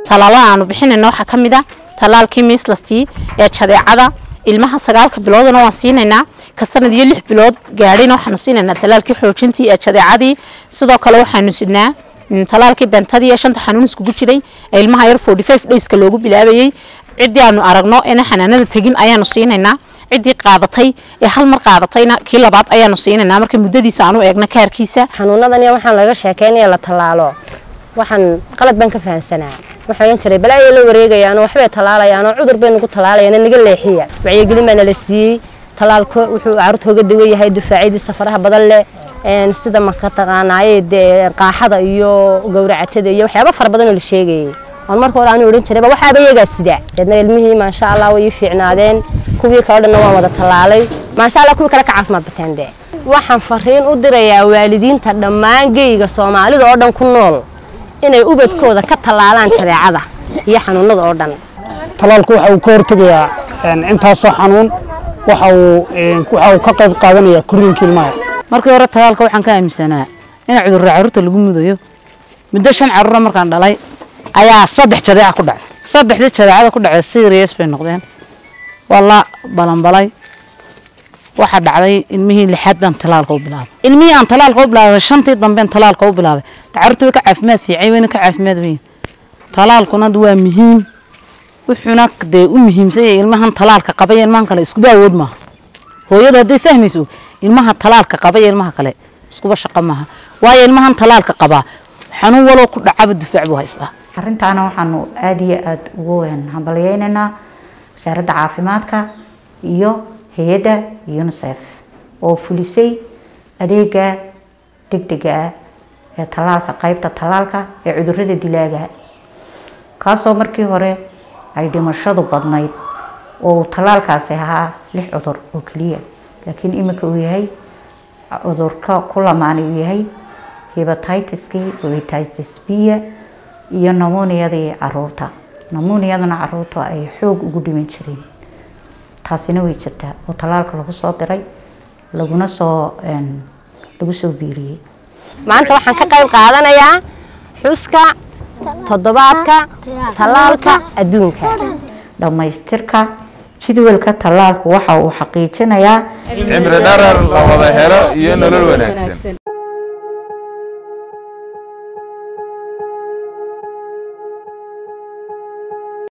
tallaalada aanu bixinayna waxaa ka mid a tallaalkii miislastii ee jadeecada ilmaha sagaalka biloodna waan siinaynaa ka sanad iyo lix bilood gaadhina waxaanu siinaynaa tallaalkii xoojintii ee jadeecadii sidoo kale waxaanu sidnaa tallaalkii bentadii ee shanta xanuun iskugu jiray ee ilmaha yar forty five dayska loogu bilaabayey ciddii aanu aragno ina xanaanada tegin ayaanu siinaynaa ciddii qaadatay ee hal mar qaadatayna kii labaad ayaanu siinaynaa marka muddadiisa aanu eegno kaarkiisa xanuunadan waxaan laga sheekeynaya la tallaalo waxaan qalad baan ka fahansanaa waxaan ohan jiray balaa la wareegayaan waxbay tallaalayaan cudur bay nagu tallaalayaan naga leexiya wacyigelin baa nala siiyey tallaalku wuxuu carruurta uga dawan yahay dufaacyadiisa faraha badan leh sida marka taqaanaaye dee qaaxada iyo gowracatada iyo waxyaaba fara badan oo la sheegayay aan marka hore aanu odhan jirayba waxaaba iyagaa sida deedna ilmihii maasha allah way ii fiicnaadeen kuwii kale dhanna waan wada tallaalay maasha allah kuwii kale ka caafimaad bateen dee waxaan fariin u dirayaa waalidiinta dhammaan geyga soomaalida oo dhan ku nool inay ubadkooda ka tallaalaan jadeecada iyo xanuunada oo dhan tallaalku waxa uu ka hortegayaa intaasoo xanuun waxa uu waxa uu ka qayb qaadanayaa korriinka ilmaha markii hore tallaalka waxaan ka aaminsanaa in cudurra carruurta lagu mudayo muddo shan carruura markaan dhalay ayaa saddex jadeeca ku dhacay saddexdii jadeecada ku dhacay serious bay noqdeen waa la balanbalay waxaa dhacday ilmihii lixaad baan talaalka u bilaabay ilmihii aan talaalka u bilaabay shantii dambeen talaalka u bilaabay carruurta way ka caafimaad fiicay wayna ka caafimaad weyn talaalkuna waa muhiim wuxuuna dee u muhiimsan yahay ilmahan talaalka qabay ilmahan kale iskuba awood maaha hooyadu hadday fahmayso ilmaha talaalka qabay ilmaha kale iskuba shaqo maaha waayo ilmahan talaalka qabaa xanuun walow ku dhacaba difaac buu haystaa arrintaana waxaanu aada iyo aada ugu hambalyeynaynaa wasaaradda caafimaadka iyo hay-adda unisef oo fulisay adeega degdega ah ee tallaalka qeybta tallaalka ee cudurada dilaaga kaasoo markii hore ay dhimashadu badnayd oo tallaalkaasi ahaa lix cudur oo keliya laakiin iminka uu yahay cudurka ku lamaani uu yahay hebatitis-kii hebatitis b-ya iyo namuniyadii caruurta namuniyadana caruurta ay xoog ugu dhiman jireen taasina way jirtaa oo tallaalka lagu soo diray laguna soo lagu soo biiriyey maanta waxaan ka qayb qaadanayaa xuska toddobaadka tallaalka adduunka dhammaystirka jadwalka tallaalku waxa uu xaqiijinayaa cimri dharar la wada helo iyo nolol wanaagsan